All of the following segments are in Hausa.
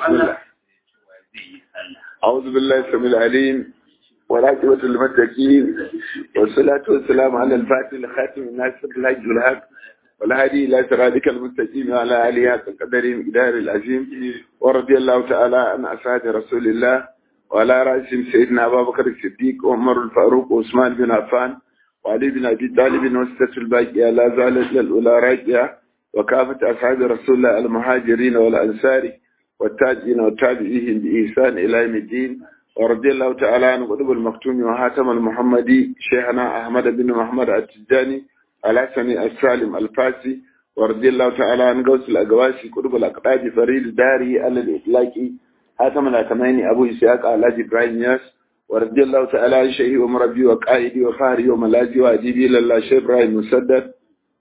بسم الله أعوذ بالله السميع العليم والعاقبة للمتقين والصلاة والسلام على الفاتح الخاتم الناصر الحج والهاد والهادي إلى صراطك المستقيم وعلى آله حق قدر مقدار العظيم ورضي الله تعالى عن أصحاب رسول الله وعلى رأسهم سيدنا أبا بكر الصديق وعمر الفاروق وعثمان بن عفان وعلي بن أبي طالب وستة الباقية لا زالت للأولى راجعة وكافة أصحاب رسول الله المهاجرين والأنصار والتاجين والتابعين بإحسان إلى يوم الدين ورضي الله تعالى عن قطب المكتوم وحاتم المحمدي شيخنا أحمد بن محمد التجاني الحسني السالم الفاسي ورضي الله تعالى عن قوس الأقواسي قطب الأقطاب فريد داري على الإطلاقي حاتم الأتميني أبو إسحاق على إبراهيم ياس ورضي الله تعالى عن شيخي ومربي وقائدي وفاري وملاذي وأديبي لله شيخ إبراهيم مسدد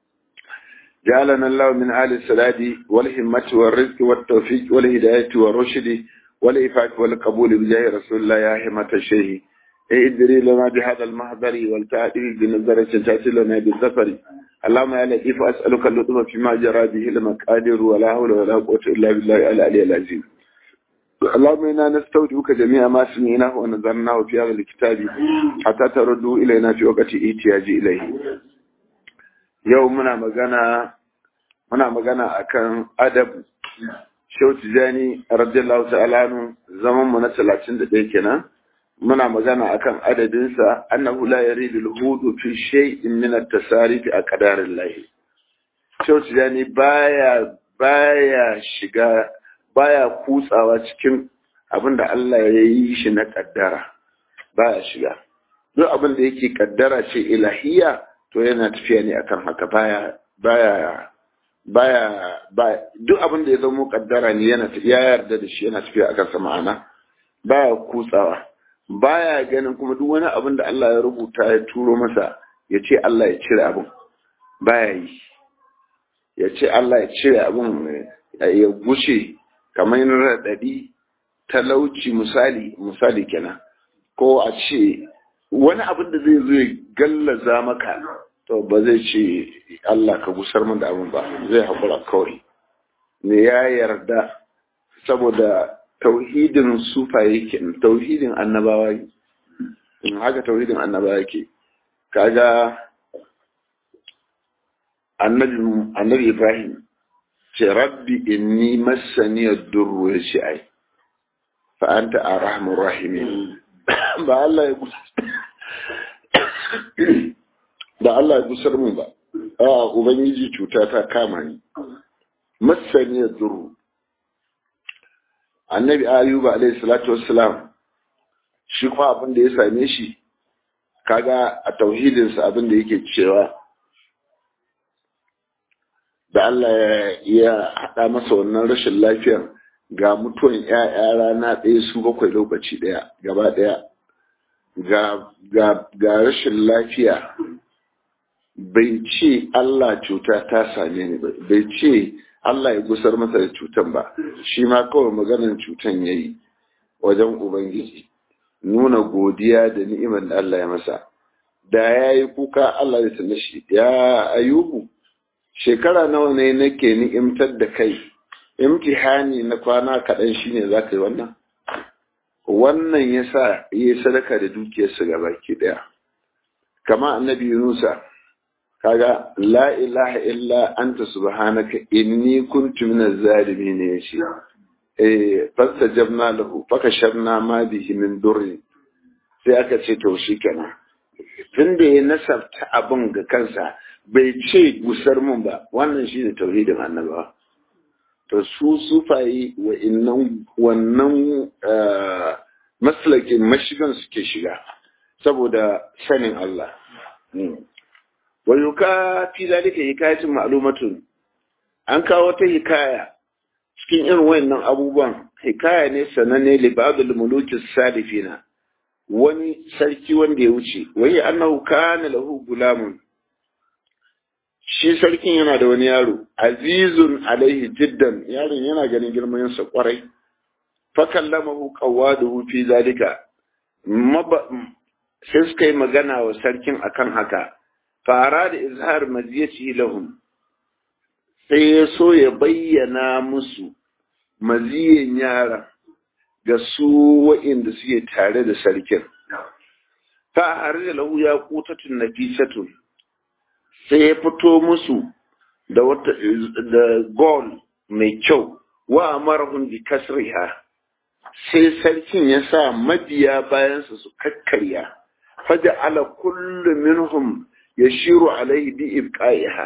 جعلنا الله من آل السداد والهمة والرزق والتوفيق والهداية والرشد والإفاق والقبول بجاه رسول الله يا همة الشيخ ادري لنا بهذا المحضر والتعديل بنظرة تأتي لنا بالظفر اللهم يا لطيف أسألك اللطف فيما جرى به المقادير ولا حول ولا قوة إلا بالله العلي العظيم اللهم إنا نستودعك جميع ما سمعناه ونظرناه في هذا الكتاب حتى تردوا إلينا في وقت احتياج إليه yau muna magana muna magana akan adab Shehu Tijani radiyallahu ta'ala zaman mu na 31 kenan muna magana akan adadinsa annahu la yaridu al-hudu fi shay'in min at-tasarif a qadarillah Shehu Tijani baya baya shiga baya kutsawa cikin abinda Allah ya yi shi na kaddara baya shiga duk abin da yake kaddara ce ilahiyya to yana tafiya ne akan haka baya baya baya baya duk abin da ya zama kaddara ne yana ya yarda da shi yana tafiya akan sa ma'ana baya kutsawa baya ganin kuma duk wani abin da Allah ya rubuta ya turo masa ya ce Allah ya cire abin baya yi ya ce Allah ya cire abin ya gushe kamar raɗaɗi talauci misali misali kenan ko a ce wani abin da zai zo ya gallaza maka to ba zai ce Allah ka gusar min da abin ba zai haƙura kawai ne ya yarda saboda tauhidin sufa yake tauhidin annabawa in haka tauhidin annabawa yake kaga annabi annabi Ibrahim ce rabbi inni massani ad-durru ya ce ai fa anta arhamur rahimin ba Allah ya gusar da Allah ya gusar min ba a ubangiji cuta ta kama ni masaniyar duru annabi ayuba alayhi salatu wassalam shi kuma abin da ya same shi kaga a tauhidinsa abin da yake cewa da Allah ya haɗa masa wannan rashin lafiyar ga mutuwan ‘ya'ya rana ɗaya su bakwai lokaci ɗaya gaba ɗaya ga rashin lafiya bai ce Allah cuta ta same ni ba bai ce Allah ya gusar masa da cutan ba shi ma kawai maganar cutan ya yi wajen Ubangiji nuna godiya da ni'imar da Allah ya masa da ya yi kuka Allah ya tana shi ya ayubu shekara nawa ne nake ni'imtar da kai imtihani na kwana kaɗan shine za ka yi wannan wannan ya sa ya yi sadaka da dukiyarsa ga baki ɗaya kama annabi yunusa kaga la ilaha illa anta subhanaka inni kuntu minaz zalimin yace eh fastajabna lahu fakasharna ma bihi min durri sai aka ce to shikenan tunda ya nasabta abin ga kansa bai ce gusar mun ba wannan shine tauhidin annabawa to su sufayi wa innan wannan maslakin mashigan suke shiga saboda sanin Allah wa yuka fi zalika hikayatin ma'lumatun an kawo ta hikaya cikin irin wayannan abubuwan hikaya ne sananne li ba'dul muluki salifina wani sarki wanda ya wuce wai annahu kana lahu gulamun shi sarkin yana da wani yaro azizun alaihi jiddan yaron yana ganin girman sa kwarai fa kallamahu qawaduhu fi zalika sai suka yi magana wa sarkin akan haka fara da izhar maziyati lahum sai ya so ya bayyana musu maziyin yara ga su wa'inda suke tare da sarkin fa har da lahu ya kutatun nafisatun sai ya fito musu da wata da gol mai kyau wa amarahum bi kasriha sai sarkin ya sa mabiya bayansa su kakkarya faja ala kullu minhum yashiru alaihi bi ibqaiha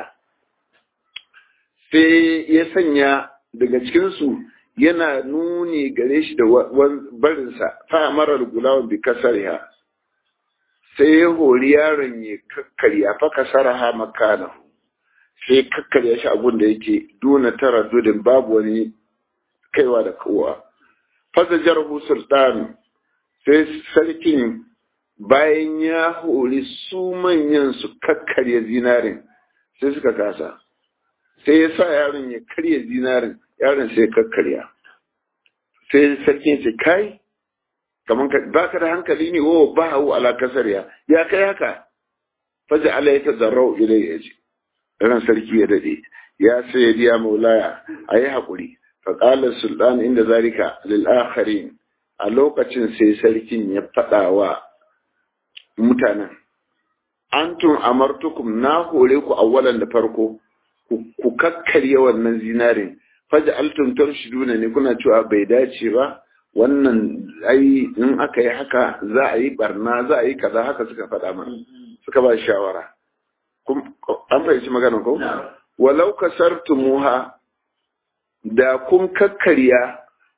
sai ya sanya daga cikin su yana nuni gare shi da barinsa fa amara gulawan bi kasriha sai ya hori yaron ya kakkarya fa kasaraha makanahu sai kakkarya shi abun da yake duna tara dudin babu wani kaiwa da kowa fasa jarhu sultan sai sarkin bayan ya hori su manyan su kakkarya zinarin sai suka kasa sai ya sa yaron ya karya zinarin yaron sai kakkarya sai sarkin ce kai kaman ka ba ka da hankali ne wo ba hau ala kasar ya ya kai haka faja ala ya tazarrau ilai ya ce ran sarki ya dade ya sai ya maulaya a yi haƙuri faƙalar sultan inda zarika lil'akharin a lokacin sai sarkin ya faɗa wa mutanen antum amartukum na hore ku awwalan da farko ku kakkarya wannan zinarin faja altum tarshiduna ne kuna cewa bai dace ba wannan ai in aka yi haka za a yi barna za a yi kaza haka suka faɗa mana suka ba shawara an fahimci magana ko walau kasartumuha da kun kakkarya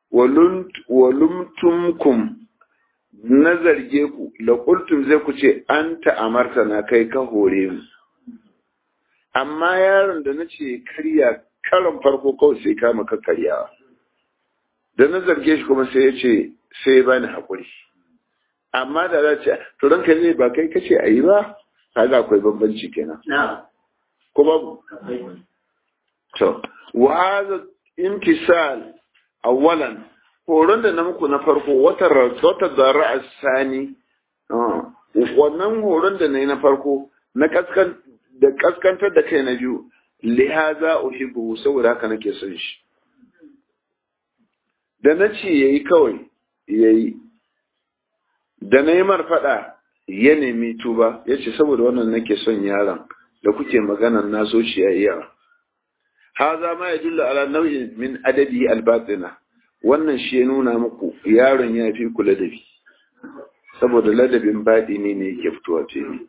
walumtumkum na zarge ku da kultum zai ku ce an ta'amarta na kai ka hore mu amma yaron da na ce karya karon farko kawai sai kama kakkaryawa da na zarge shi kuma sai ya ce sai ba ni haƙuri amma da za ce to ranka zai ba kai kace a yi ba kaga akwai bambanci kenan ko babu to wa hadha imtisal awwalan horon da na muku na farko wata wata zara sani wannan horon da na yi na farko na kaskan da kaskantar da kai na biyu lihaza uhibbu saboda haka nake son shi da na ce yayi kawai yayi da na yi marfaɗa ya nemi tuba ya ce saboda wannan nake son yaron da kuke maganan na so shi yayi yawa haza ma ya dulla ala nau'in min adabi albatina wannan shi ya nuna muku yaron ya fi ku ladabi saboda ladabin baɗi ne ne yake fitowa fili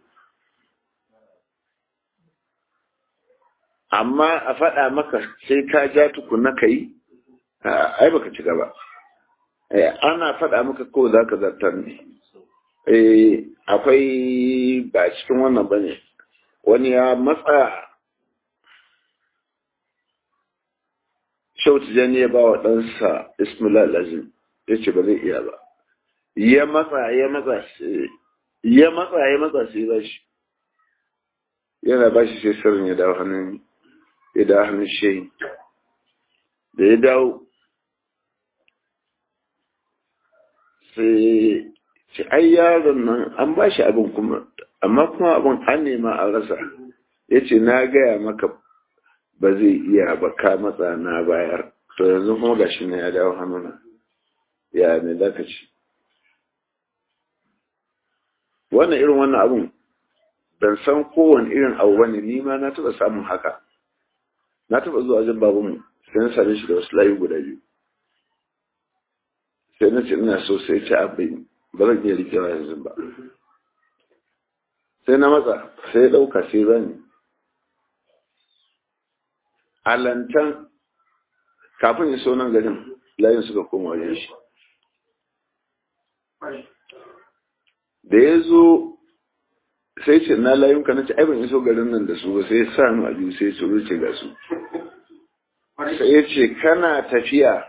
amma a faɗa maka sai ka ja tukuna ka yi ai baka ci gaba ana faɗa maka ko za ka zartar ne akwai ba cikin wannan ba ne wani ya matsa shautu jani ya ba wa ɗansa ismail lazim ya ce ba zai iya ba ya matsa ya matsa ya matsa ya matsa sai ba shi yana ba shi sai sirrin ya dawo hannun ya dawo hannun shehi da ya dawo sai ce ai yaron nan an ba shi abin kuma amma kuma abin an nema a rasa ya ce na gaya maka ba zai iya ba ka matsa na bayar to yanzu kuma gashi na ya dawo hannuna ya ne da ka ci wannan irin wannan abun ban san kowane irin abu bane ni ma na taɓa samun haka na taɓa zuwa jin babanmu sai na same shi da wasu layu guda biyu sai na ce ina so sai ce abin ba zan iya rikewa yanzu ba sai na matsa sai ya ɗauka sai zani alantan kafin ya so nan garin layin suka koma wajen shi da ya zo sai ce na layun ka na ce ban iso garin nan da su ba sai sa mu a biyu sai su ruce ga su sai ya ce kana tafiya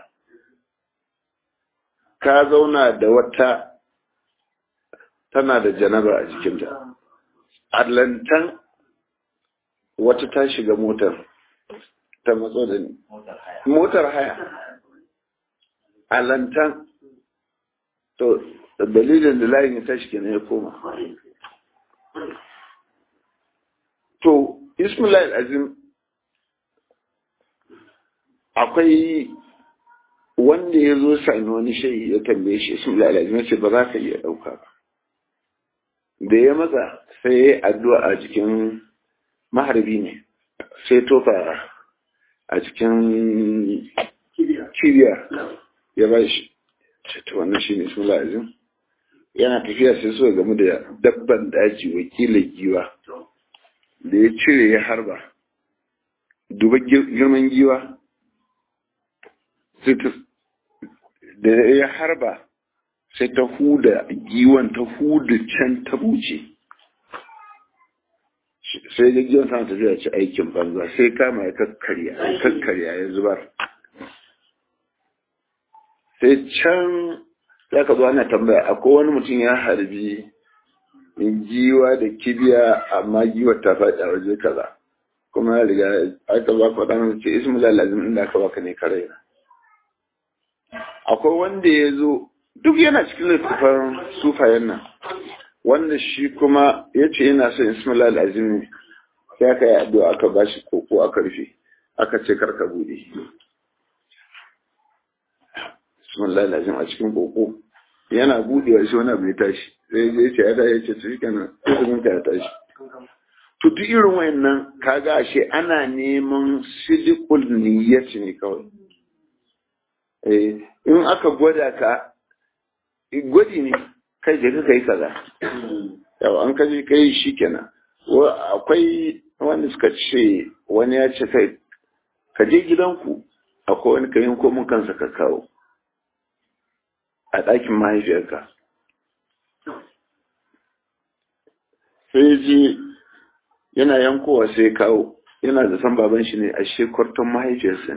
ka zauna da wata tana da janaba a jikinta allantan wata ta shiga motar ta matso da ni motar haya allantan to dalilin da layin ya tashi kenan ya koma to ismail azim akwai wanda ya zo sami wani shayi ya tambaye shi sun lalazim ce ba za ka iya ɗauka ba da ya matsa sai ya yi addu'a a jikin maharbi ne sai tofa a cikin kibiya ya ba shi ta wannan shi ne sun lalazim yana tafiya sai suka gamu da dabban daji wakilin giwa da ya cire ya harba duba girman giwa da ya harba sai ta huda giwan ta huda can ta buce sai da giwan tana tafiya ci aikin banza sai kama ya kakkarya ya kakkarya ya zubar sai can za ka zo ana tambaya akwai wani mutum ya harbi giwa da kibiya amma giwa ta faɗi a waje kaza kuma ya riga aka ba ka ɗan ce ismu lalazim inda aka baka ne kare na akwai wanda ya zo duk yana cikin littattafan sufayen nan wanda shi kuma ya ce yana son ismu lalazim ne sai aka yi addu'a aka ba shi koko aka rufe aka ce karka buɗe ismu lalazim a cikin koko yana buɗewa shi wani abu ya tashi sai ya ce ya tashi ya ce su shi kenan izinin ka ya tashi to duk irin wayannan kaga ashe ana neman sidikul niyyati ne kawai eh in aka gwada ka gwadi ne kai je ka kai kaza yau an kaje kai shikenan akwai wanda suka ce wani ya ce kai ka je gidanku akwai wani kayan komin kansa ka kawo a ɗakin mahaifiyarka sai je yana yankowa sai kawo yana da san baban shi ne a shekwarton mahaifiyarsa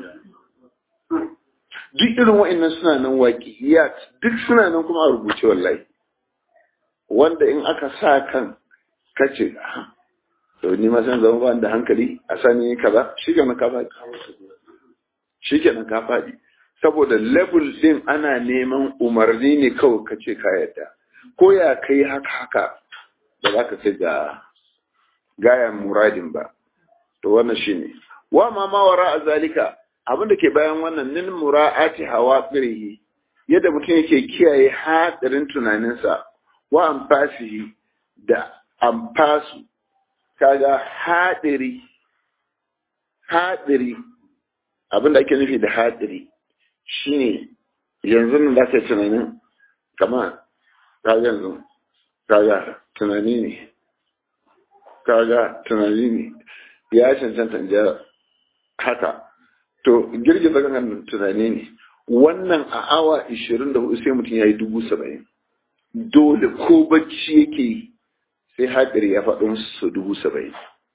duk irin wa'annan suna nan waƙi ya duk suna nan kuma a rubuce wallahi wanda in aka sa kan kace to ni ma san zama ba da hankali a sani kaza shi ke ka faɗi shi ke ka faɗi saboda level din ana neman umarni ne kawai kace ka yadda ko ya kai haka haka ba za ka kai ga gayan muradin ba to wannan shine wa ma ma wara a zalika abinda ke bayan wannan nin mura'ati hawa qirihi yadda mutum yake kiyaye hadarin tunaninsa wa amfasihi da amfasu kaga hadiri hadiri abinda ake nufi da hadiri shine yanzu nan da ka tunanin kama kaga yanzu kaga tunani ne kaga tunani ne ya cancanta ja haka to girgiza gangan tunani ne wannan a awa 24 sai mutum ya yi dubu saba'in dole ko bacci yake yi sai haɗari ya faɗo su dubu saba'in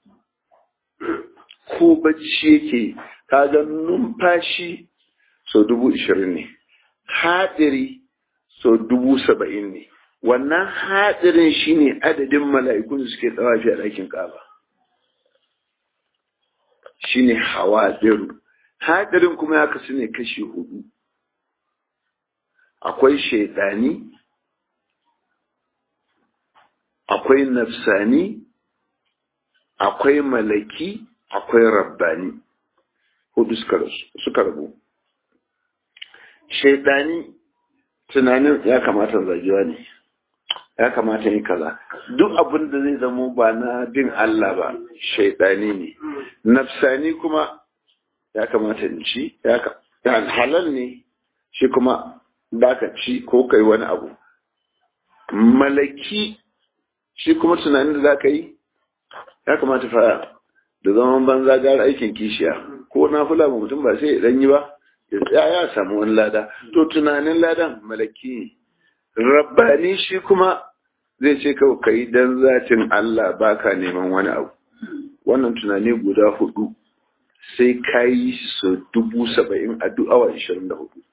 ko bacci yake yi kaga numfashi so dubu ishirin ne haɗari so dubu saba'in ne wannan haɗarin shine adadin mala'ikun da suke tsawafi a ɗakin ƙaba shine hawaɗiru haɗarin kuma ya kasu ne kashi hudu akwai shaidani akwai nafsani akwai malaki akwai rabbani hudu suka rabu shaidani tunanin ya kamata zagewa ne ya kamata yi kaza duk abin da zai zamo ba na bin Allah ba shaidani ne nafsani kuma ya kamata in ci ya halal ne shi kuma da ka ci ko kai wani abu malaki shi kuma tunanin da za ka yi ya kamata fara da zaman banza gara aikin kishiya ko na fula ba mutum ba sai ya yi ba ya ya samu wani lada to tunanin ladan malaki ne rabbani shi kuma zai ce kawai ka yi don zatin Allah baka neman wani abu wannan tunani guda hudu sai ka yi su dubu saba'in a duk awa ishirin da hudu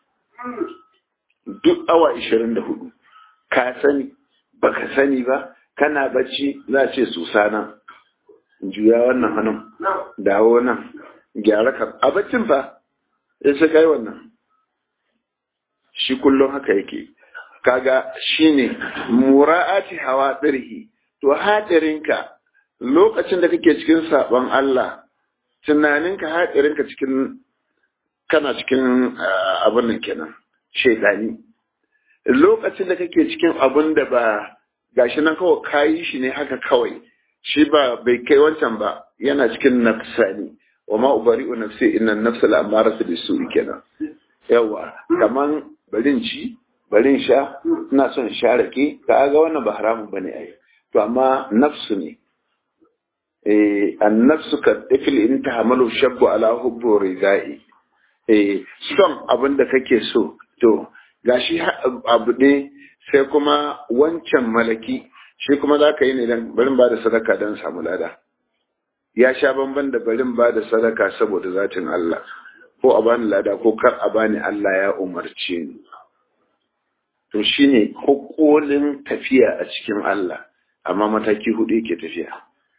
duk awa ishirin da hudu ka sani baka sani ba kana bacci za ce su sana juya wannan hannun dawo nan gyara ka a baccin fa ya sai kai wannan shi kullum haka yake kaga shine mura'ati hawa dirhi to hadirinka lokacin da kake cikin sabon Allah tunaninka hadirinka cikin kana cikin abin nan kenan shaidani lokacin da kake cikin abin da ba gashi nan kawai kayi shi ne haka kawai shi ba bai kai wancan ba yana cikin nafsani wa ma ubari'u nafsi inna nafsa la'amaratu bisu'i kenan yawa kaman barin ci barin sha ina son sha rake ka ga wannan ba haramun bane ai to amma nafsu ne eh an nafsu ka dafil in tahamalu shabbu ala hubbu ridai eh son abin da kake so to gashi abu ne sai kuma wancan malaki shi kuma za ka yi ne dan barin ba da sadaka don samu lada ya sha bamban da barin ba da sadaka saboda zatin Allah ko a bani lada ko kar a bani Allah ya umarce ni to shine kokolin tafiya a cikin Allah amma mataki hudu yake tafiya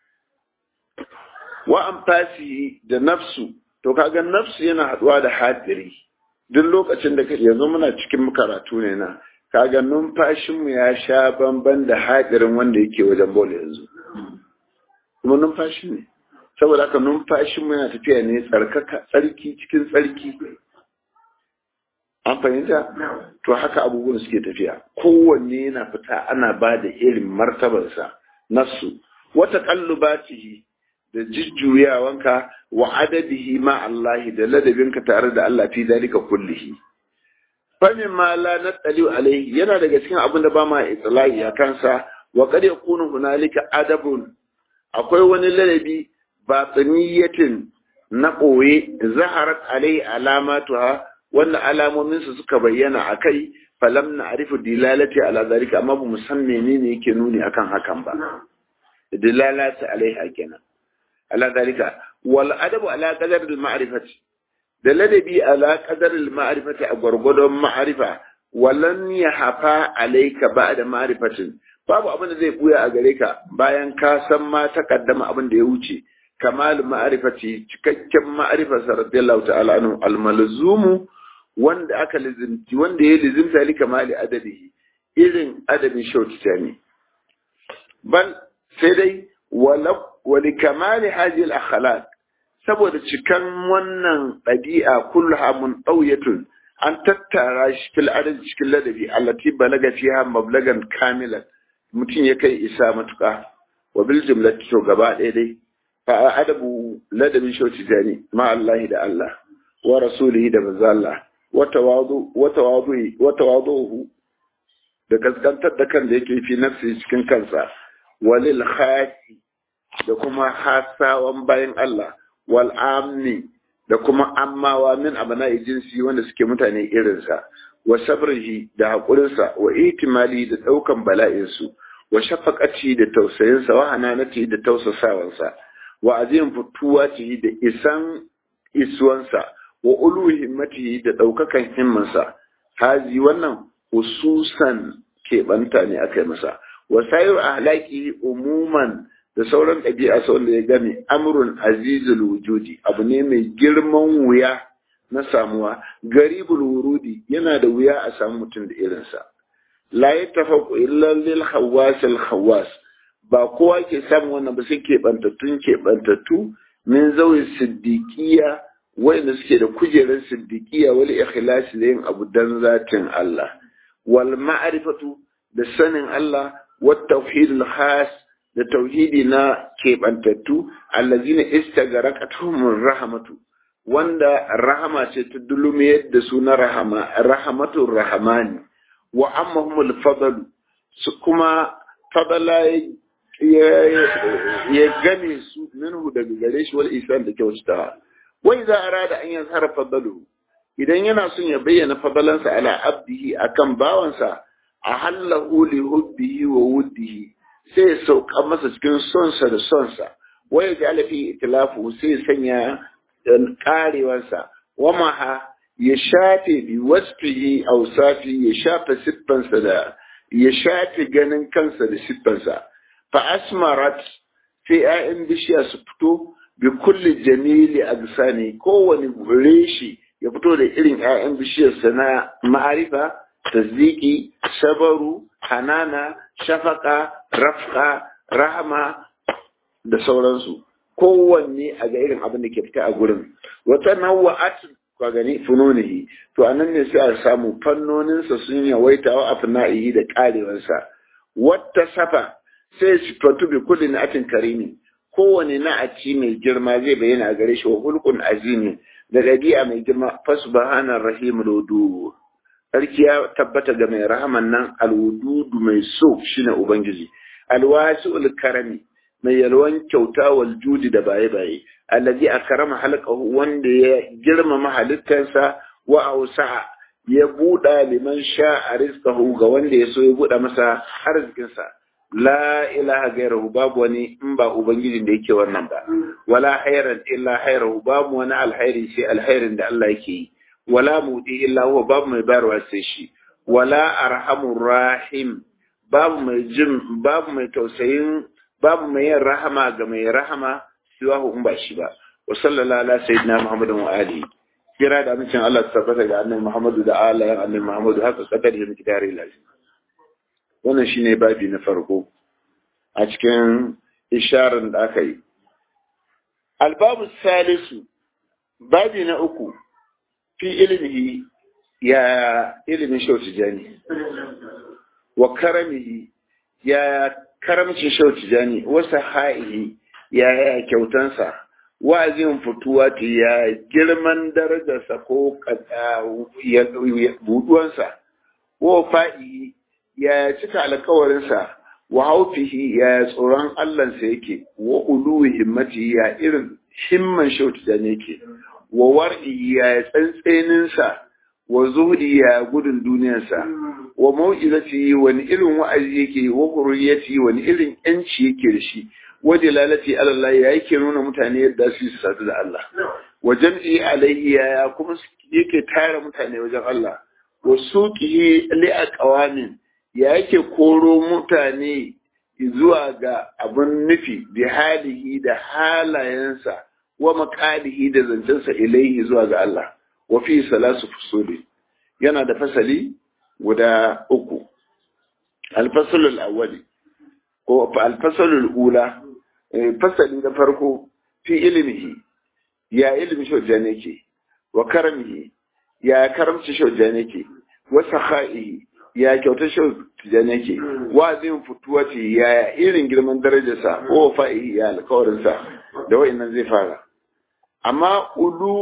wa amfasi da nafsu to kaga nafsu yana haduwa da hadiri duk lokacin da yanzu muna cikin karatu ne na kaga numfashinmu ya sha bamban da hadirin wanda yake wajen bola yanzu kuma numfashi ne saboda haka numfashinmu yana tafiya ne tsarkaka tsarki cikin tsarki an fahimta to haka abubuwan suke tafiya kowanne yana fita ana ba da irin martabarsa nasu wata kallubatihi da jujjuyawanka wa adadihi ma Allahi da ladabinka tare da Allah fi dalika kullihi famin ma la natsali alaihi yana daga cikin abin da ba ma itlai a kansa wa qad yakunu hunalika adabun akwai wani ladabi batiniyatin na ɓoye zaharat alai alamatuha wanda alamominsu suka bayyana a kai falam na arifu dilalati ala zalika amma ba mu san menene yake nuni akan hakan ba dilalati alaiha kenan ala zalika wal adabu ala qadar al ma'rifati da ladabi ala qadar al ma'rifati a gwargwadon ma'rifa walan yahfa alayka ba'da ma'rifatin babu abin da zai buya a gare ka bayan ka san ma takaddama abin da ya wuce kamal ma'rifati cikakken ma'rifa radiyallahu ta'ala anhu al malzumu wanda aka lizimci wanda ya lizimta li kamali adabihi irin adabin shautita ne bal sai dai wali kamali hajji al saboda cikan wannan ɗabi'a kulluha mun ɗauyatun an tattara shi fil adad cikin ladabi allati balaga fiha mablagan kamilan mutum ya kai isa matuƙa wa bil jumlati to gaba ɗaya dai fa adabu ladabin shautita ne ma Allah da Allah wa rasulihi da manzo Allah watawaduhu da gaskantar da kan da yake fi nafsi cikin kansa walil khasi da kuma hasawan bayan Allah wal amni da kuma ammawa min abana jinsi wanda suke mutane irinsa wa sabrihi da haƙurinsa wa itimali da ɗaukan bala'insu wa shafaqati da tausayinsa wa hananati da tausasawansa wa azim fituwati da isan isuwansa wa ulu himmatihi da ɗaukakan himmansa hazi wannan hususan keɓanta ne aka yi masa wa sayar ahlaki umuman da sauran ɗabi'a sau da ya gami amrun azizul wujudi abu ne mai girman wuya na samuwa garibul wurudi yana da wuya a samu mutum da irinsa la ya tafaku illa lil khawwas al khawwas ba kowa ke samun wannan ba sai keɓantattun keɓantattu min zawi siddiqiyya wanda suke da kujerar siddiqiya wal ikhlasi da yin abu dan zatin Allah wal ma'rifatu da sanin Allah wat tauhidul khas da tauhidi na kebantattu allazina istagarakatuhum rahmatu wanda rahama ce ta dulumiyar da su na rahama rahmatur rahmani wa ammahumul fadl su kuma fadala ya gane su minhu daga gare shi wal isan da kyautata wai za a rada an yanzu har fadalu idan yana son ya bayyana fadalansa ala abdihi akan bawansa a hallahu li hubbihi wa wuddihi sai ya sauka masa cikin sonsa da sonsa wai ya ji fi itilafu sai ya sanya karewarsa wa maha ya shafe bi wasfihi awsafi ya shafe siffansa da ya shafe ganin kansa da siffansa fa asmarat sai 'ya'yan bishiya su fito bi kulli jamili agsani kowane reshi ya fito da irin 'ya'yan bishiyarsa na ma'arifa tasdiki sabaru hanana shafaka rafka rahama da sauransu kowanne a ga irin abin da ke fita a gurin wata nawa'at ka gani fununihi to anan ne sai a samu fannoninsa sun yawaita wa afna'ihi da karewarsa wata safa sai sifatu bi kulli na'atin karimi kowane na'aci mai girma zai bayyana a gare shi wa hulqun azimi da dabi'a mai girma fasbahana rahim ludu sarki ya tabbata ga mai rahaman nan alwududu mai so shine ubangiji alwasi'ul karami mai yalwan kyauta wal judi da baye baye allazi akrama halqahu wanda ya girmama halittarsa wa ausa ya buɗa liman sha'a rizqahu ga wanda ya so ya buɗa masa arzikinsa la ilaha gairahu babu wani in ba ubangijin da yake wannan ba wala khairan illa khairahu babu wani alkhairi sai alkhairin da Allah yake yi wala mudi illa huwa babu mai bayarwa sai shi wala arhamur rahim babu mai jin babu mai tausayin babu mai yin rahama ga mai rahama siwahu in ba shi ba wa sallallahu ala sayyidina muhammadin wa alihi kira da amincin Allah ta tabbata ga annabi Muhammadu da alayen annabi Muhammadu haka kadar da muke tare lafi wannan shine babi na farko a cikin isharar da aka yi albabu salisu babi na uku fi ilmihi ya ilimin shauci jani wa karamihi ya karamcin shauci jani wasu ha'ihi ya ya kyautansa wa'azin fituwa ta ya girman darajarsa ko buduwansa, wa fa'i ya cika alkawarinsa, wa haufihi ya tsoron Allahnsa yake, wa uluwi himmati ya irin himman shautu ne yake, wa war'i ya tsantseninsa, wa zuhudi ya gudun duniyarsa, wa mau'izati wani irin wa'azi yake, wa hurriyati wani irin ‘yanci yake da shi, waje lalati Allah ya yake nuna mutane yadda su su sadu da Allah wa jam'i alayhi ya kuma yake tara mutane wajen Allah wa suqihi li aqwamin ya yake koro mutane zuwa ga abun nufi bi halihi da halayensa wa maqalihi da zancensa ilayhi zuwa ga Allah wa fi salasu fusuli yana da fasali guda uku al-fasl al-awwali ko al-fasl al-ula fasali na farko fi ilimihi ya ilimin shaujan yake wa karamihi ya karamci shaujan yake wa sakha'ihi ya kyautar shaujan yake wa zin fituwati ya irin girman darajarsa ko fa'ihi ya alkawarinsa da wa'annan zai fara amma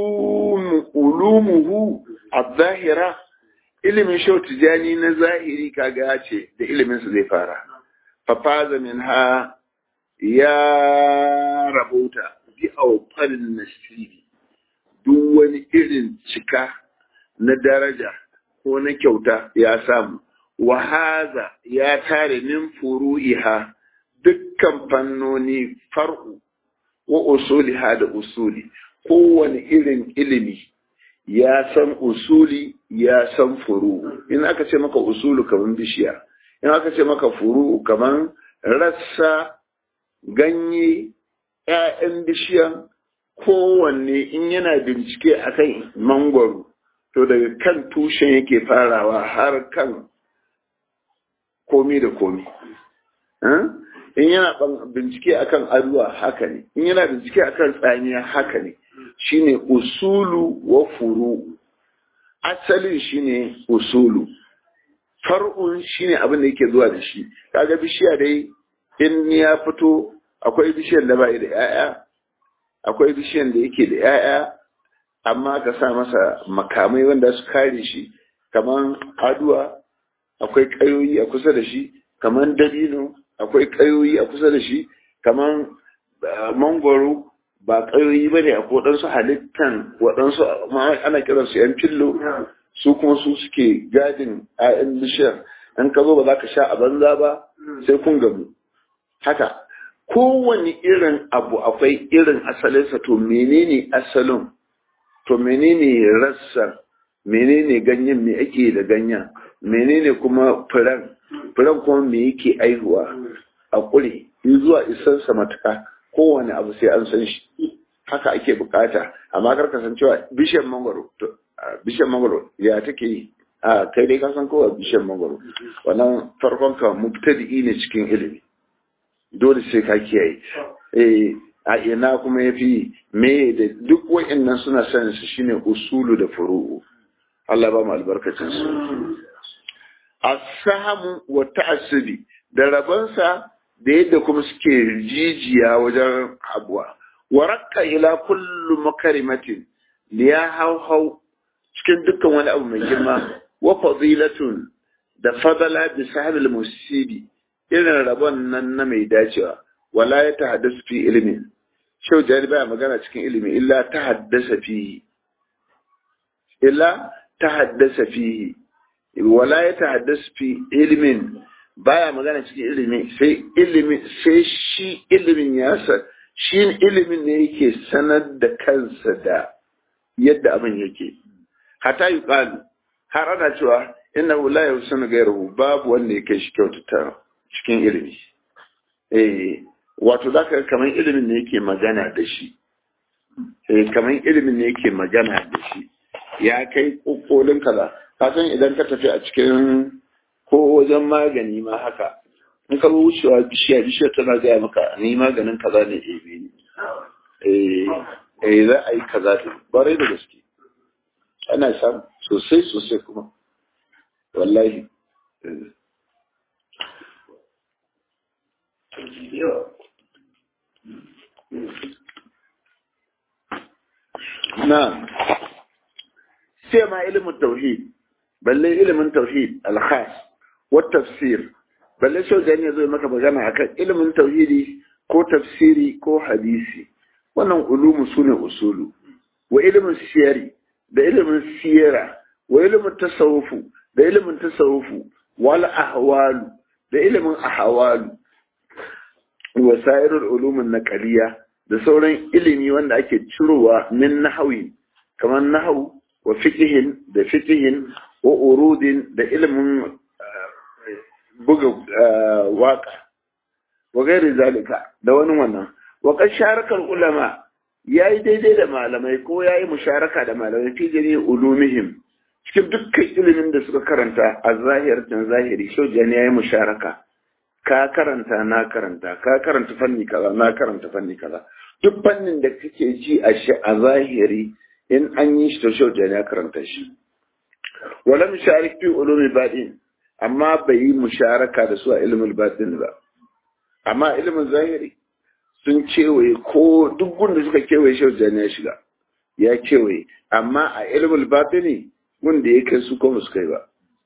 ulumuhu a-zahira ilimin shautijani na zahiri kaga ce da iliminsa zai fara fafaza min ha ya rabauta bi aufarin nasiri duk wani irin cika na daraja ko na kyauta ya samu wahaza ya tare min furu'iha dukkan fannoni far'u wa usuliha da usuli kowane irin ilimi ya san usuli ya san furu'u in aka ce maka usulu kaman bishiya in aka ce maka furu'u kaman rassa ganye ‘ya'yan bishiyan kowanne in yana bincike a kan mangwaro, to daga kan tushen yake farawa har kan komi da komi. In yana bincike a kan aruwa haka ne, in yana bincike a kan tsamiya haka ne, shi ne usulu wa furu. Asalin shi ne usulu, far'un shi ne abin da yake zuwa da shi, kaga bishiya dai in ya fito akwai bishiyar da bai da ‘ya'ya, akwai bishiyar da yake da ‘ya'ya, amma ka sa masa makamai wanda su kare shi, kamar aduwa akwai ƙayoyi a kusa da shi, kamar dabino akwai ƙayoyi a kusa da shi, kamar mangwaro ba ƙayoyi ba ne a waɗansu halittan waɗansu ana kiransu ‘yan fillo, su kuma su suke gadin ‘ya'yan bishiyar, in ka zo ba za ka sha a banza ba, sai kun gamu. haka kowane irin abu akwai irin asalinsa to menene asalin to menene rassan menene ganyen me ake da ganyen menene kuma furen furen kuma me yake aihuwa a kure in zuwa isansa matuka kowane abu sai an san shi haka ake bukata amma kar ka san cewa bishiyar mangwaro bishiyar mangwaro ya take yi a kai dai ka san kowa bishiyar mangwaro wannan farkon ka mubtadi ne cikin ilimi dole sai ka kiyaye eh a ina kuma ya fi me da duk wa'annan suna sanin su shine usulu da furu'u Allah ba mu albarkacin su as-sahmu wa ta'assubi da rabansa da yadda kuma suke jijiya wajen abuwa wa raqqa ila kullu makarimatin liya hau cikin dukkan wani abu mai girma wa fadilatun da fadala bi sahabil musibi irin rabon nan na mai dacewa wala ya tahaddasu fi ilimin shau jari baya magana cikin ilimi illa ta haddasa fihi illa ta haddasa fihi wala ya ta haddasa fi ilimin baya magana cikin ilimi sai ilimi sai shi ilimin ya sa shi ilimin ne yake sanar da kansa da yadda abin yake hata yi har ana cewa inna la yusunu ghayruhu babu wanda yake shi kyautata cikin ilimi eh wato zaka kamar ilimin ne yake magana da shi eh kamar ilimin ne yake magana da shi ya kai kokolin kaza ka san idan ka tafi a cikin ko wajen magani ma haka in ka wucewa bishiya bishiya tana gaya maka ni maganin kaza ne ebe ne eh eh za a yi kaza da bare da gaske ana samu sosai sosai kuma wallahi na sai ma ilimin tauhid balle ilimin tauhid alkhas wa tafsir balle so gani ya zo maka magana akan ilimin tauhidi ko tafsiri ko hadisi wannan ulumu sune usulu wa ilimin siyari da ilimin siyara wa ilimin tasawufu da ilimin tasawufu wal ahwalu da ilimin ahwalu wa sairul ulumin naqaliya da sauran ilimi wanda ake cirowa min nahawi kamar nahawu wa fiqhin da fiqhin wa urudin da ilimin buga waka wa gairi zalika da wani wannan wa kan sharakar ulama yayi daidai da malamai ko yayi musharaka da malamai fi jari ulumihim cikin dukkan ilimin da suka karanta a zahirtin zahiri shojan yayi musharaka ka karanta na karanta ka karanta fanni kaza na karanta fanni kaza duk fannin da kake ji a shi a zahiri in an yi shi to shojan ya karanta shi wala musharik fi ulumi badin amma bai yi musharaka da su a ilimin batin ba amma ilimin zahiri sun kewaye ko duk gunda suka kewaye shi wajen ya shiga ya kewaye amma a ilimin batini gunda ya kai su ko su kai ba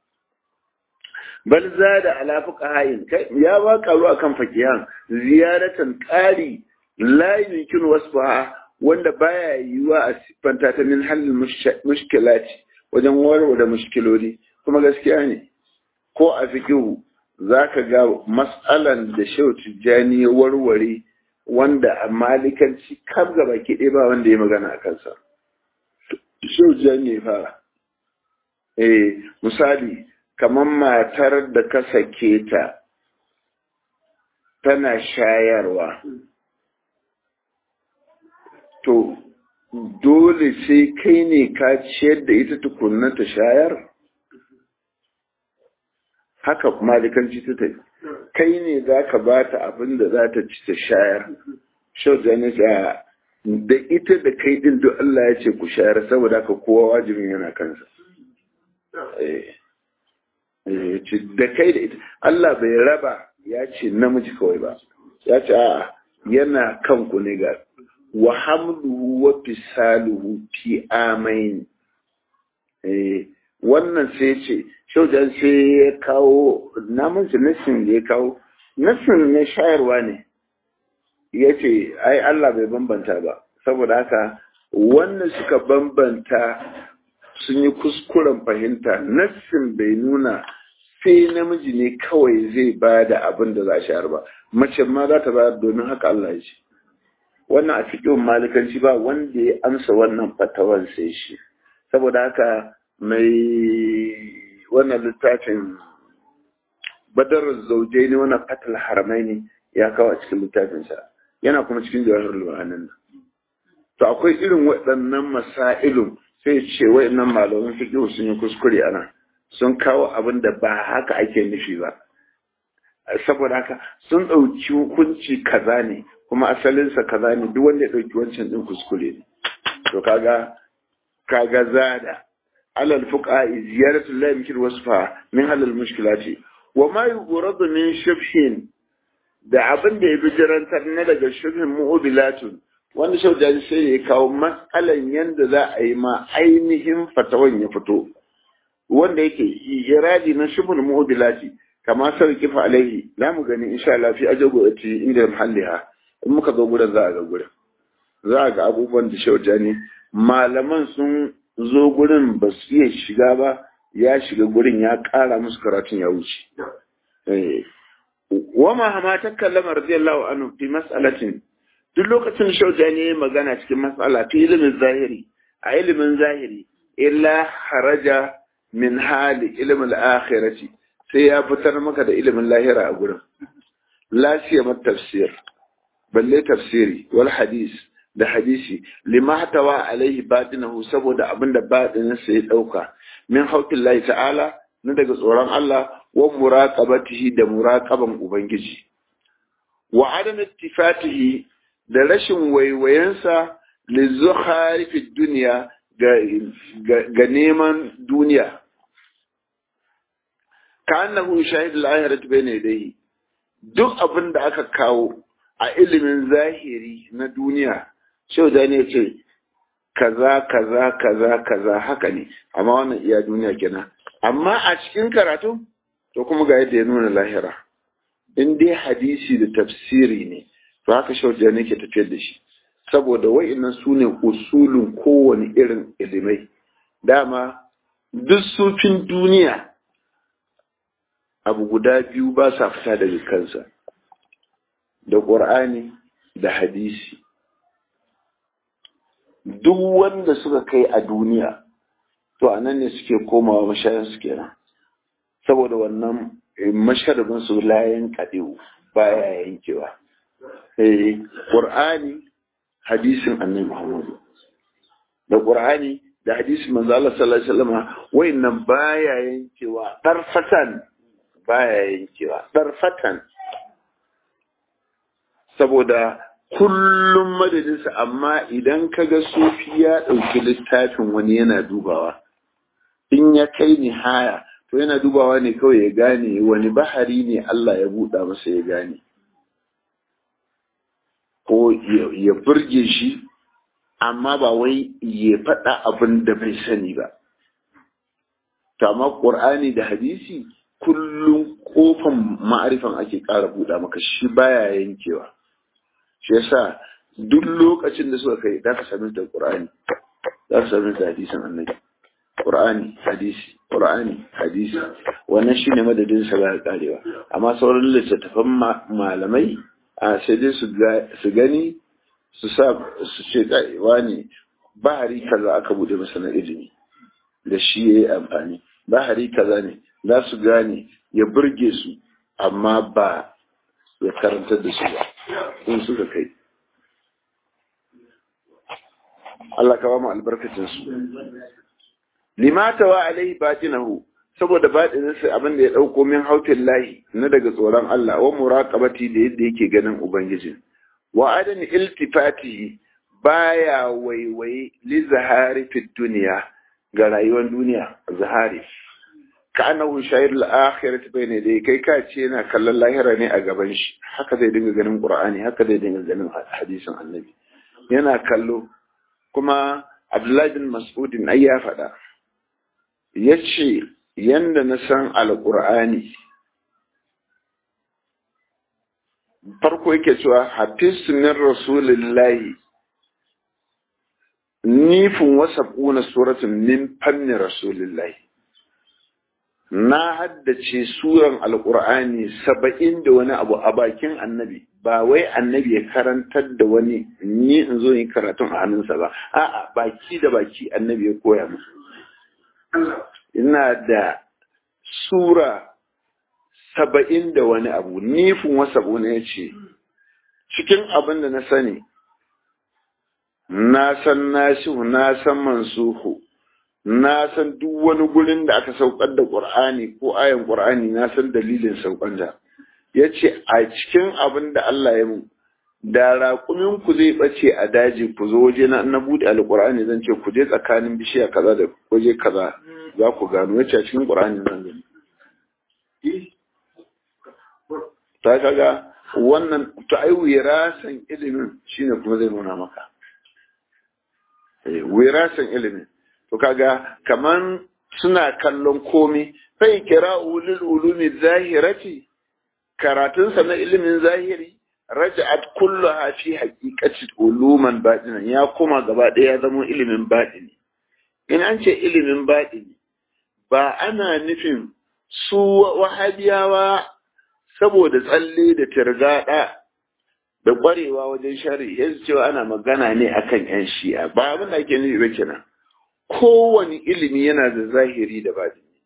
bal zada ala fuqahain kai ya ba karu akan fakihan ziyaratan qari la yumkin wasfaha wanda baya yiwa a siffanta ta min halin mushkilati wajen warware da mushkiloli kuma gaskiya ne ko a fikihu za ka ga matsalan da shehu tijjani ya warware wanda a malikanci kar gaba kiɗe ba wanda ya magana a kansa shehu tijjani ya fara eh misali kamar matar da ka sake ta tana shayarwa to dole sai kai ne ka ciyar da ita tukunna ta shayar haka malikanci ta tafi kai ne za ka ba ta abin da za ta ci ta shayar shau da da ita da kai din duk Allah ya ce ku shayar saboda haka kowa wajibin yana kansa da kai da ita Allah bai raba ya ce namiji kawai ba ya ce a yana kanku ne ga wa hamluhu wa fisaluhu fi amain wannan sai ce shaujan sai ya kawo namun su nassin da ya kawo nassin na shayarwa ne ya ce ai Allah bai bambanta ba saboda haka wannan suka bambanta sun yi kuskuren fahimta nassin bai nuna sai namiji ne kawai zai ba da abin da za a shayar ba mace ma za ta bayar domin haka Allah ya ce wannan a cikin malikanci ba wanda ya amsa wannan fatawan sai shi saboda haka mai wannan littafin badar zaujai ne wannan fatal haramai ne ya kawo a cikin littafinsa yana kuma cikin jawahar lu'anin nan to akwai irin waɗannan masailun sai ce waɗannan malaman fiqh sun yi kuskure ana sun kawo abin da ba haka ake nufi ba saboda haka sun ɗauki hukunci kaza ne kuma asalinsa kaza ne duk wanda ya ɗauki wancan ɗin kuskure ne to kaga kaga zada alal fuqa ziyaratu la yumkin wasfa min halal mushkilati wa ma yuradu min shubhin da abin da ya bijirantar na daga shubhin mu'ubilatun wanda shaujaji sai ya kawo matsalan yadda za a yi ma ainihin fatawan ya fito wanda yake iradi na shubhin mu'ubilati kama sarkifa alaihi za mu gani insha Allah fi ajago ati inda muhalliha in muka zo gurin za a ga gurin za a ga abubuwan da shaujani malaman sun zo gurin ba su iya shiga ba ya shiga gurin ya ƙara musu karatun ya wuce wama hama ta kallama radiyallahu anhu fi mas'alatin duk lokacin shaujani ya magana cikin mas'ala fi ilimin zahiri a ilimin zahiri illa haraja min hali ilimin akhirati sai ya fitar maka da ilimin lahira a gurin la siyama tafsir balle tafsiri wal hadis da hadisi lima hatawa alaihi batinahu saboda abinda batininsa ya dauka min haukin lahi ta'ala na daga tsoron Allah wa muraqabatihi da muraqaban ubangiji wa adam ittifatihi da rashin waiwayensa li zukhari fi dunya ga neman duniya ka annahu shahid al-akhirati bayna yadayhi duk abin da aka kawo a ilimin zahiri na duniya shau da ne ce kaza kaza kaza kaza haka ne amma wannan iya duniya kenan amma a cikin karatu to kuma ga yadda ya nuna lahira in dai hadisi da tafsiri ne to haka shau da ne ke tafiyar da shi saboda wa'annan su ne usulun kowane irin ilimai dama duk sufin duniya abu guda biyu ba sa fita daga kansa da ƙur'ani da hadisi duk wanda suka kai a duniya to a nan ne suke komawa mashayan su kenan saboda wannan masharabin su layan kaɗewu baya yankewa ƙur'ani hadisin annabi muhammadu da ƙur'ani da hadisin manzo Allah sallallahu alaihi wasallam wayannan baya yankewa darfatan baya yankewa darfatan saboda kullum madadinsa amma idan ka ga sufi ya ɗauki littafin wani yana dubawa in ya kai ni haya to yana dubawa ne kawai ya gane wani bahari ne Allah ya buɗa masa ya gane ko ya burge shi amma ba wai ya faɗa abin da bai sani ba to amma ƙur'ani da hadisi kullum kofan ma'arifan ake ƙara buɗa maka shi baya yankewa shi yasa duk lokacin da suka kai za ka sami da Qur'ani za ka sami da hadisin annabi Qur'ani hadisi Qur'ani hadisi wannan shine madadin sa ba karewa amma sauran littattafan malamai a sai dai su gani su sa su ce kai wani bahari kaza aka bude masa na ilimi da shi yayi amfani bahari kaza ne za su gane ya burge su amma ba ya karantar da su ba in suka kai Allah ka ba mu albarkacin su limata wa alaihi batinahu saboda batinin sa abin da ya dauko min hautin lahi na daga tsoron Allah wa muraqabati da yadda yake ganin ubangiji wa adan iltifati baya waiwaye li zahari fi duniya ga rayuwar duniya zahari ka annahu shayir al-akhirati bayna dai kai ka ce yana kallon lahira ne a gaban shi haka zai dinga ganin qur'ani haka zai dinga ganin hadisin annabi yana kallo kuma abdullahi bin mas'udin ai ya faɗa yace yanda na san alqur'ani farko yake cewa hafiz min rasulillahi nifin wasabuna suratun min fanni rasulillahi na haddace suran alkur'ani saba'in da wani abu a bakin annabi ba wai annabi ya karantar da wani ni in zo yi karatun a hannunsa ba a'a baki da baki annabi ya koya musu ina da sura saba'in da wani abu nifin wasa ya ce cikin abin da na sani na san nasihu na san mansuhu na san duk wani gurin da aka saukar da ƙur'ani ko ayan ƙur'ani na san dalilin saukar da ya ce a cikin abin da Allah ya mu da raƙumin ku zai bace a daji ku zo waje na na bude alƙur'ani zan ce ku je tsakanin bishiya kaza da waje kaza za ku gano yace a cikin ƙur'ani zan gani ta kaga wannan to ai wirasan ilimin shine kuma zai nuna maka wirasan ilimin to kaga kaman suna kallon komi fai kira ulul ulumi zahirati karatunsa na ilimin zahiri raja'at kulluha fi haqiqati uluman batinan ya koma gaba ɗaya ya zama ilimin batini in an ce ilimin batini ba ana nufin su wahabiyawa saboda tsalle da tirgada da ƙwarewa wajen shari yanzu cewa ana magana ne akan yan shi'a ba abin da ake nufi ba kenan kowane ilimi yana da zahiri da batini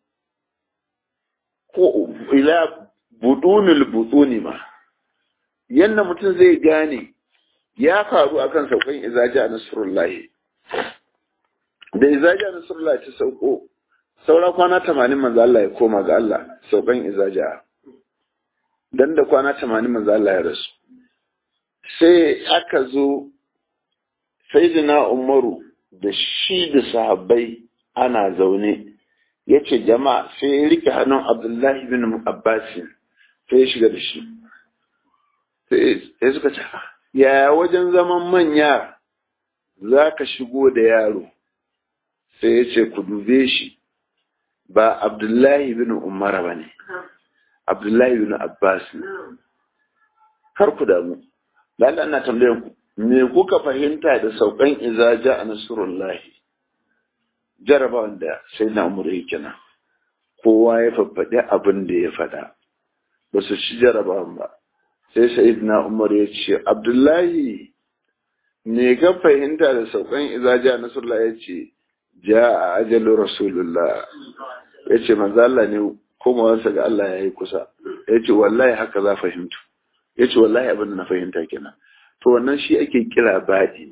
ko ila budunul butuni ma yanda mutum zai gane ya faru akan saukan izaja nasrullahi da izaja nasrullahi ta sauko saura kwana tamanin manzo Allah ya koma ga Allah saukan izaja dan da kwana tamanin manzo Allah ya rasu sai aka zo sayyidina Umaru da shi da sahabbai ana zaune ya ce jama'a sai ya rike hannun Abdullahi bin Abbasin sai ya shiga da shi sai suka ce yaya wajen zaman manya za ka shigo da yaro sai ya ce ku dube shi ba Abdullahi bin Umar ba ne Abdullahi bin Abbas kar ku damu Allah ina tambayan ku me kuka fahimta da saukan izaja a nasrullahi jarabawan da sai na umar yake nan kowa ya faffaɗi abin da ya faɗa ba su ci jarabawan ba sai sa'id na umar ya ce abdullahi me ka fahimta da saukan izaja a nasrullahi ya ce ja a ajalin rasulullah ya ce manzo Allah ne komawarsa ga Allah ya yi kusa ya ce wallahi haka za fahimtu ya ce wallahi abin da na fahimta kenan to wannan shi ake kira baɗi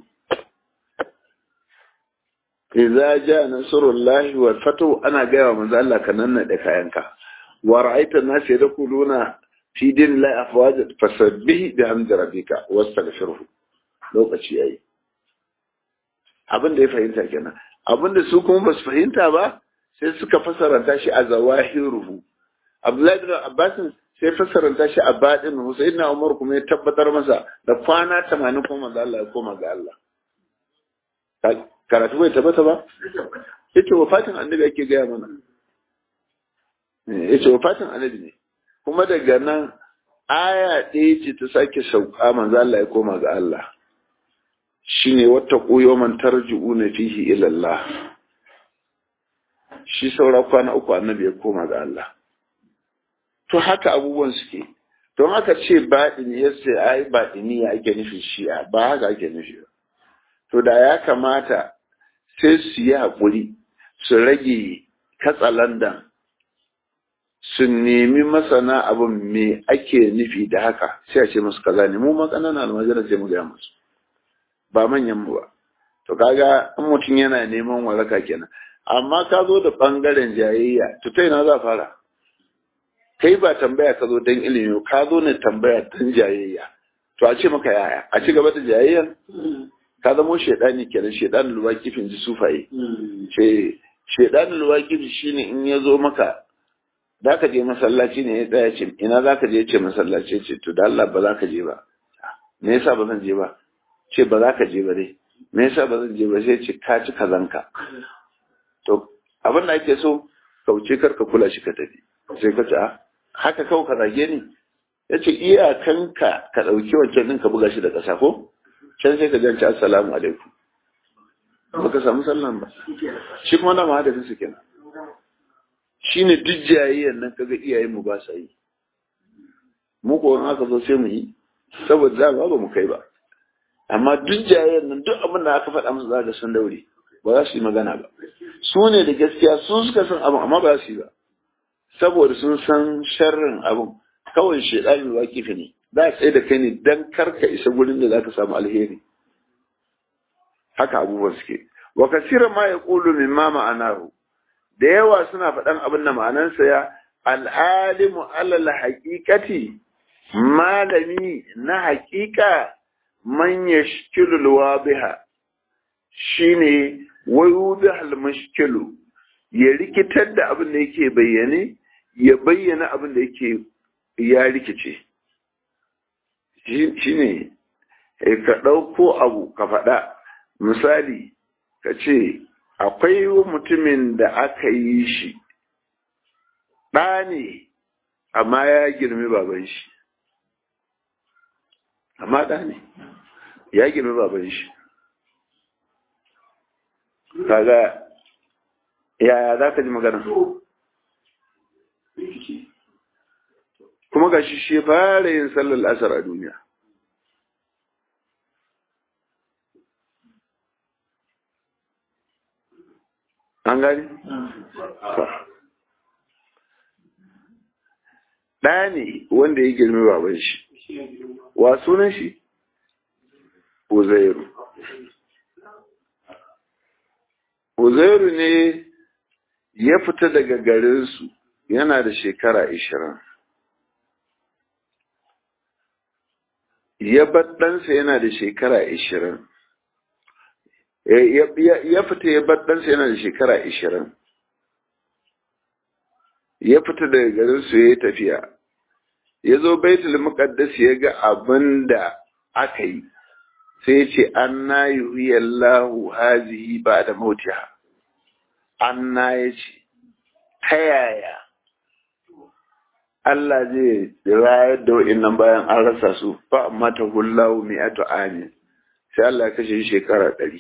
idza ja nasrullahi wal fatu ana gaya wa manzo Allah ka nan da kayanka wa ra'aita an-nas yadkhuluna fi dinillahi afwaja fasabbih bihamdi rabbika wastaghfirhu lokaci yayi abin da ya fahimta kenan abin da su kuma basu fahimta ba sai suka fasaranta shi a zawahiruhu Abdullahi bin Abbas sai fassaranta shi a baɗin Hussein na Umar kuma ya tabbatar masa da kwana tamanin kuma manzo Allah ya koma ga Allah. Karatu bai tabbata ba? Yace wafatin annabi ake gaya mana. Yace wafatin annabi ne. Kuma daga nan aya ɗaya ce ta sake sauka manzo Allah ya koma ga Allah. Shine wata man tarji'una fihi ila Allah. Shi saura kwana uku annabi ya koma ga Allah. to haka abubuwan suke don haka ce baɗini ya ce ai baɗini ya ake nufi shi'a ba haka ake nufi ba to da ya kamata sai su yi haƙuri su rage katsalandan su nemi masana abin me ake nufi da haka sai a ce musu kaza ne mu makanana almajira sai mu gaya musu ba manyan mu ba to kaga in mutum yana neman waraka kenan amma ka zo da bangaren jayayya to ta ina za fara kai ba tambaya ka zo don ilimi ka zo ne tambaya don jayayya to a ce maka yaya a ci gaba da jayayyan ka zamo shaidani kenan shaidanin luwa kifin ji sufaye ce shaidanin luwa kifi shine in ya zo maka za ka je masallaci ne ya tsaya ce ina za ka je ce masallaci ce to da Allah ba za ka je ba me yasa ba zan je ba ce ba za ka je ba dai me yasa ba zan je ba sai ce ka ci kazanka to abin da ake so kauce kar ka kula shi ka tafi sai ka ce a haka kawai ka zage ni ya ce iyakanka ka ɗauki wancan ɗin ka buga shi da ƙasa ko can sai ka janci assalamu alaikum ba ka samu sallan ba shi kuma na ma hadasin su kenan shi ne duk jayayyan nan kaga iyayen mu ba sa yi mu ko in aka zo sai mu yi saboda za ba mu kai ba amma duk jayayyan nan duk abin da aka faɗa musu za ka san daure ba za su yi magana ba su ne da gaskiya su suka san abin amma ba za su yi ba saboda sun san sharrin abin kawai shaidanin wakifi ne za a tsaye da kai ne dan karka isa gurin da za ka samu alheri haka abubuwan suke wa kasiran ma ya ƙulu min ma ma'anahu da yawa suna faɗan abin da ma'anansa ya al'alimu alal haƙiƙati malami na hakika man yashkilul wadiha shine wayudhal mushkilu ya rikitar da abin da yake bayyane ya bayyana abin da yake ya rikice shine ka ɗauko abu ka faɗa misali ka ce akwai mutumin da aka yi shi ɗa ne amma ya girmi baban shi amma ɗa ne ya girmi baban shi kaga yaya za ka ji magana kuma ga shi shi fara yin sallar asar a duniya an gani? ɗaya ne wanda ya girmi baban shi wa sunan shi? uzairu uzairu ne ya fita daga garinsu yana da shekara ishirin ya ɗansa yana da shekara ishirin ya fita ya ɗansa yana da shekara ishirin ya fita daga garinsu ya yi tafiya ya zo baitul muqaddas ya ga abin da aka yi sai ce an na yi Allahu hazihi ba da mautiha an na ya ce ta yaya Allah zai rayar da wa'innan bayan an rasa su fa amma ta hullahu mai ato amin sai Allah kashe shekara ɗari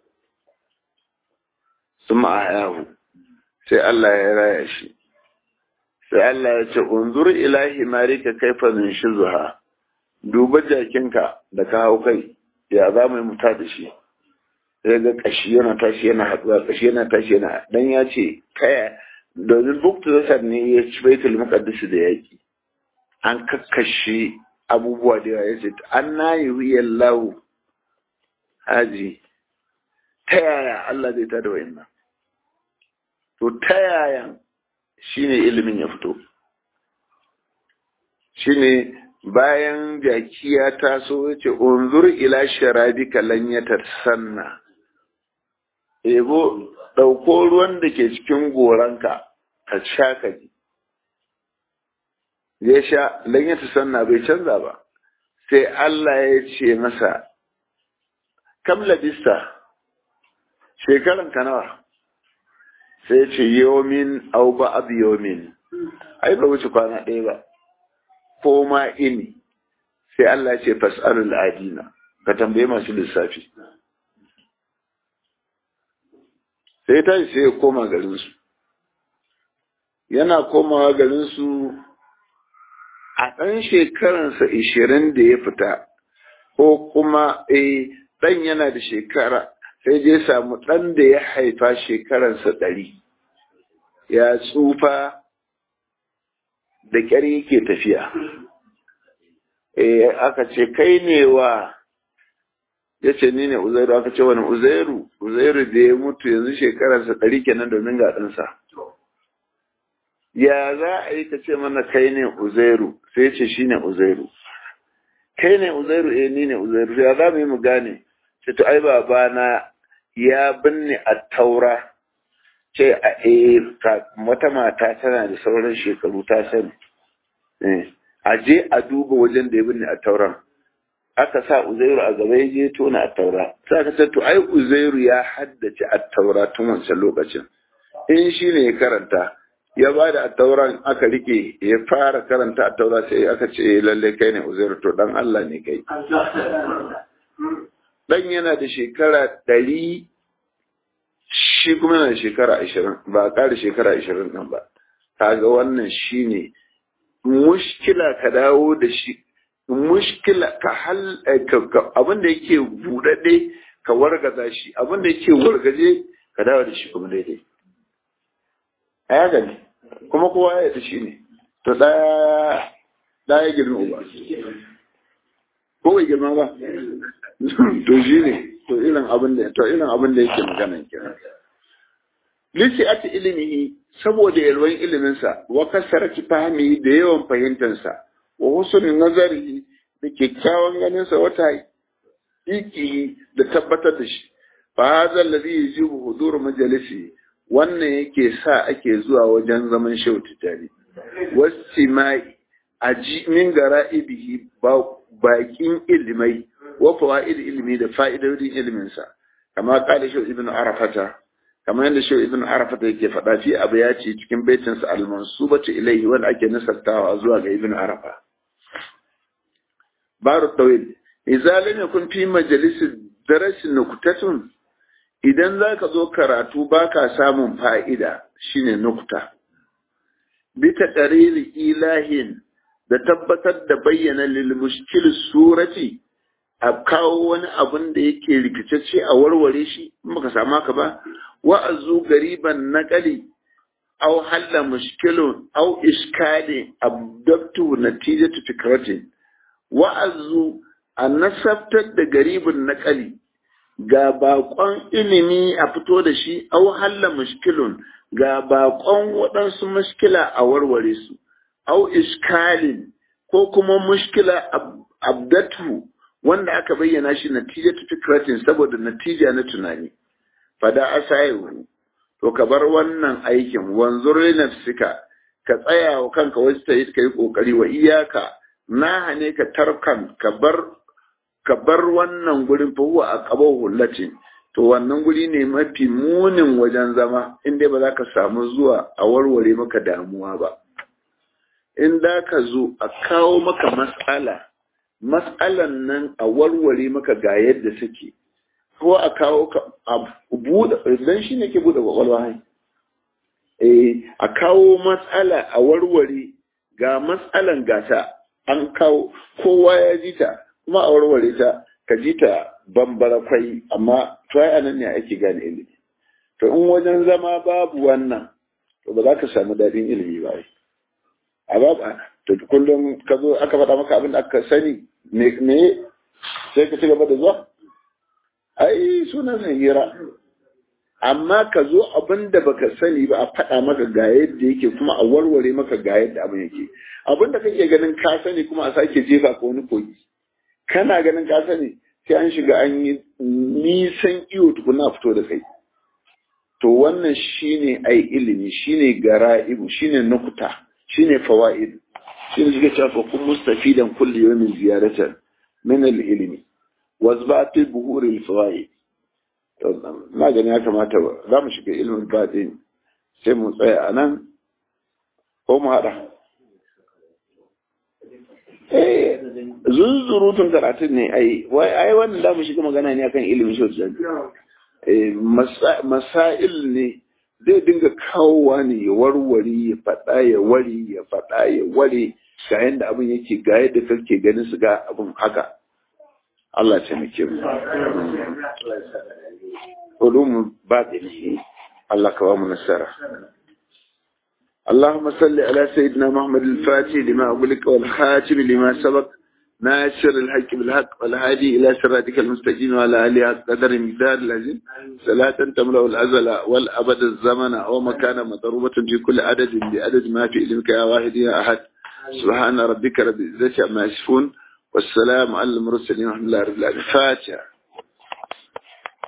sun ma'ayahu sai Allah ya raya shi sai Allah ya ce unzur ilahi marika kaifa min shizuha duba jakinka da ka hau kai ya za mu yi muta da shi sai ga kashi yana tashi yana haɗuwa kashi yana tashi yana dan ya ce kaya domin buktu zasar ne ya ci baitul muqaddas da yaki an kakkashe abubuwa da yawa ya ce an na yi wuyar lawo haji ta yaya Allah zai tada wayannan to ta yaya shine ilimin ya fito shine bayan jaki ya taso ya ce unzur ila sharabika lan sanna ebo ɗauko ruwan da ke cikin goranka ka sha ka ji ya sha lan sanna bai canza ba sai Allah ya ce masa kam labista shekaran ka nawa sai ce yomin au ba ab yomin ai ba wuce kwana ɗaya ba ko ma ini sai Allah ce fas'alul adina ka tambaye masu lissafi sai ta sai ya koma garinsu yana komawa garinsu a ɗan shekaransa ishirin da ya fita ko kuma eh ɗan yana da shekara sai je samu ɗan da ya haifa shekaransa ɗari ya tsufa da ƙyar yake tafiya eh aka ce kai ne wa ya ce ni ne uzairu aka ce wani uzairu uzairu da ya mutu yanzu shekararsa ɗari kenan domin ga ɗansa ya za a yi ka ce mana kai ne uzairu sai ce shi ne uzairu kai ne uzairu eh ni ne uzairu ya za mu yi mu gane ce to ai babana ya binne a taura ce a eh wata mata tana da sauran shekaru ta sani a je a duba wajen da ya binne a tauran aka sa uzairu a gaba ya je tona a taura sai aka ce to ai uzairu ya haddace a taura tun wancan lokacin in shi ne ya karanta ya ba da attauran aka rike ya fara karanta attaura sai aka ce lalle kai ne uzairu to dan Allah ne kai dan yana da shekara ɗari shi kuma yana da shekara ashirin ba a ƙara shekara ashirin ɗin ba kaga wannan shi ne mushkila ka dawo da shi mushkila ka hal abin da yake buɗaɗe ka wargaza shi abin da yake wargaje ka dawo da shi kuma daidai a ya gani kuma kowa ya ta shi ne to ɗaya ɗaya girma uba ko bai girma ba to shi ne to irin abin da to irin abin da yake magana kenan lisi ati ilimihi saboda yalwan iliminsa wa kasarati fahimi da yawan fahimtansa wa husnul nazari da kyakkyawan ganin sa wata iki da tabbatar da shi fa hadha alladhi yajibu hudur majalisi wannan yake sa ake zuwa wajen zaman shehu tijari wasimai aji min gara'ibihi bakin ilimai wa fawaid ilmi da fa'idodin ilmin sa kama kala shehu ibn arafata kamar yadda shehu ibn arafata yake faɗa fi abu ya ce cikin baitin sa al-mansubatu ilayhi wanda ake nasartawa zuwa ga ibn arafa baru tawil idza lam yakun fi majalisi darasi nuktatun idan zaka zo karatu baka samun fa'ida shine nukta bi taqriri ilahin da tabbatar da bayyana lil mushkil surati a kawo wani abun da yake rikicacce a warware shi in baka samu haka ba wa'azu gariban naqali aw halla mushkilun aw iskali abdabtu natijatu fikratin wa'azu a nasabtar da garibin naƙali ga baƙon ilimi a fito da shi au halla mushkilun ga baƙon waɗansu mushkila a warware su au iskalin ko kuma mushkila abdatu wanda aka bayyana shi natija ta fikratin saboda natija na tunani fada asayu to ka bar wannan aikin wanzur li nafsika ka tsaya wa kanka wasu ta yi ka yi kokari wa iyaka na hane ka tarkan ka bar ka bar wannan gurin fa huwa aqabahu hullatin to wannan guri ne mafi munin wajen zama in dai ba za ka samu zuwa a warware maka damuwa ba in da ka zo a kawo maka mas'ala mas'alan nan a warware maka ga yadda suke ko a kawo ka a buɗe dan shi ne ke buɗe kwakwalwa hai eh a kawo mas'ala a warware ga mas'alan gata an kawo kowa ya ji ta kuma a warware ta ka ji ta bambara kwai amma try anan ne ake gane ilimi to in wajen zama babu wannan to ba za ka samu daɗin ilimi ba a babu to kullum ka zo aka faɗa maka abin da aka sani me sai ka ci gaba da zuwa ai sunan san hira amma ka zo abin da baka sani ba a faɗa maka ga yadda yake kuma a warware maka ga yadda abin yake abin da kake ganin ka sani kuma a sake jefa ka wani kogi kana ganin ka sani sai an shiga an yi nisan iyo tukuna fito da kai to wannan shine ai ilimi shine gara'ibu shine nukuta shine fawaid shine shiga cewa fa kun mustafidan kulli yawmin ziyaratan min al-ilmi wazba'ati buhur al-fawaid na gani ya kamata za mu shiga ilimin baɗin sai mu tsaya a nan ko mu haɗa eh zunzurutun karatun ne ai wai ai wannan da mu shiga magana ne akan ilimin shi eh masail ne zai dinga kawowa ne ya warware ya faɗa ya wari ya faɗa ya ware ga yadda abin yake ga yadda kake ganin su ga abin haka Allah ya taimake mu علوم باطنه الله كوام النسارة اللهم صل على سيدنا محمد الفاتح لما أغلق والخاتم لما سبق ناصر الحق بالحق والهادي إلى صراطك المستقيم وعلى آله قدر مقدار العظيم صلاة تملأ الأزل والأبد الزمن ومكان مضروبة في كل عدد بعدد ما في علمك يا واحد يا أحد سبحان ربك رب العزة عما يصفون والسلام على المرسلين والحمد لله رب العالمين فاتحة